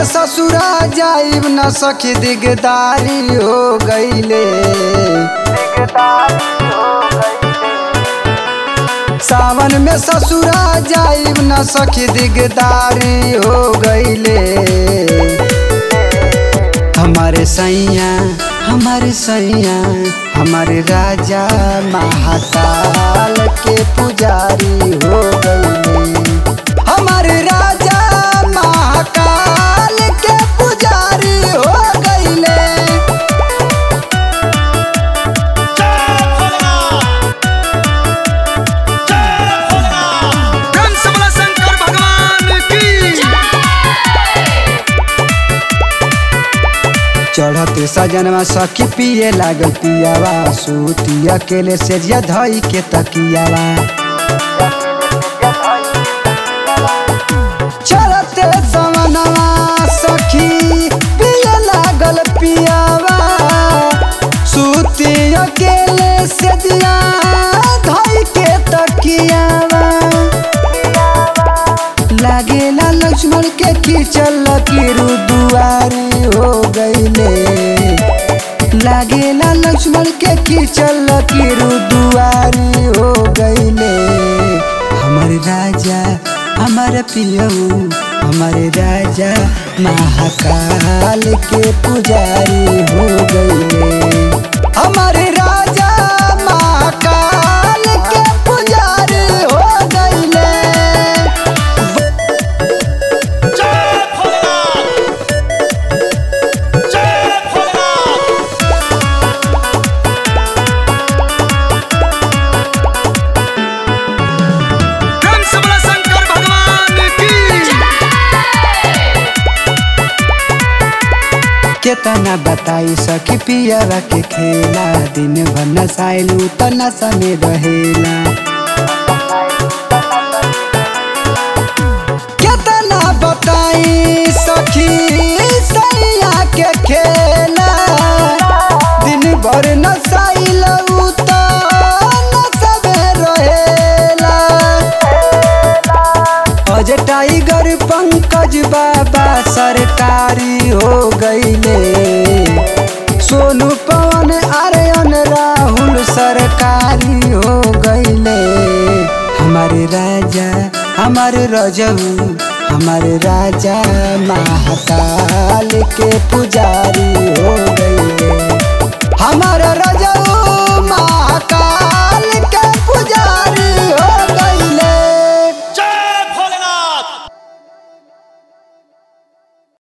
ससुरा जाइब न सखी दिगदारी हो गईले सावन में ससुरा जाइब न सखी दिगदारी हो गईले हमारे सैया हमारे सैया हमारे राजा महाकाल के पुजारी हो गईले हमारे राजा महाकाल के पुजारी हो गईले कंस बला शंकर भगवान की चढ़ते सजनवा सखी पिए लागल पियावा सूती अकेले से जिया धई के तकियावा चढ़ते सवनवा सखी पिए लागल पियावा सूती अकेले से जिया धई के तकियावा लागेला लक्ष्मण के खींचल लकीरू दुआरी हो गईले लागेला लक्ष्मण के खींचल लकीरू दुआरी हो गईले हमारे राजा हमारे पियऊ हमारे राजा महाकाल के पुजारी हो गईले हमारे राजा महाकाल के पुजारी हो गईले जय भोलेनाथ जय भोलेनाथ कंस बला शंकर भगवान की केतना बताई सखी पियरा के खेला दिन भर नसाइलू त नशा में रहेला केतना बताई सखी सैया के खेला दिन भर नसाइलू त नशा में रहेला अज टाइगर पंकज बाबा सरकारी हो गईले सोनू पवन आर्यन राहुल सरकारी हो गईले हमारे राजा हमारे रजऊ हमारे राजा महाकाल के पुजारी हो